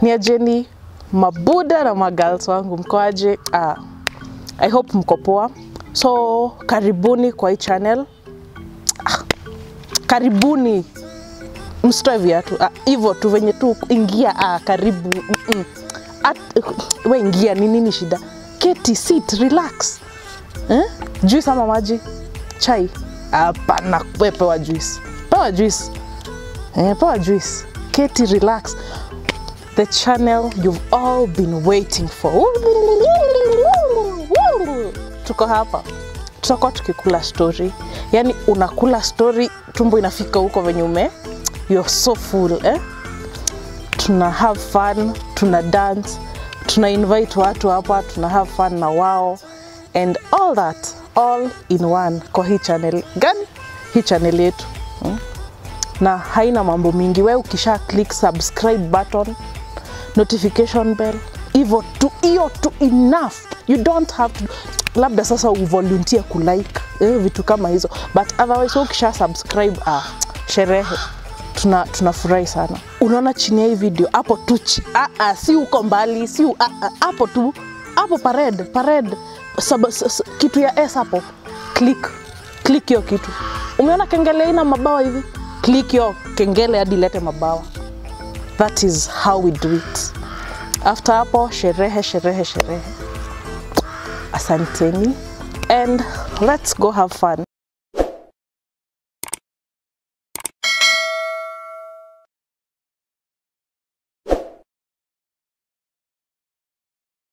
ni ajeni mabuda na magirls wangu mkoaje? Ah, I hope mko poa. So karibuni kwa hii channel. Ah, karibuni msitoe viatu Ah, hivyo tu venye tu ingia ah, karibu mm -mm. At, we ingia ni nini shida keti sit relax eh? juice ama maji chai hapana we pewa juice pewa juice eh, pewa juice keti relax the channel you've all been waiting for tuko hapa tutakuwa tukikula story yani unakula story tumbo inafika huko venye ume you're so full eh? tuna have fun tuna dance tuna invite watu hapa tuna have fun na wao and all that all in one kwa hii channel gani hii channel yetu hmm? na haina mambo mingi we ukisha click subscribe button notification bell hivyo tu hiyo tu enough you don't have to labda sasa uvolunteer kulike eh, vitu kama hizo but otherwise wewe ukisha subscribe ah, sherehe tuna tunafurahi sana unaona chini ya hii video hapo tu chi- ah, ah, si uko mbali si u- ah, ah, hapo tu hapo parade parade sub, s, s, kitu ya s hapo click click hiyo kitu umeona kengele ina mabawa hivi click hiyo kengele hadi lete mabawa that is how we do it after hapo sherehe sherehe sherehe asanteni and let's go have fun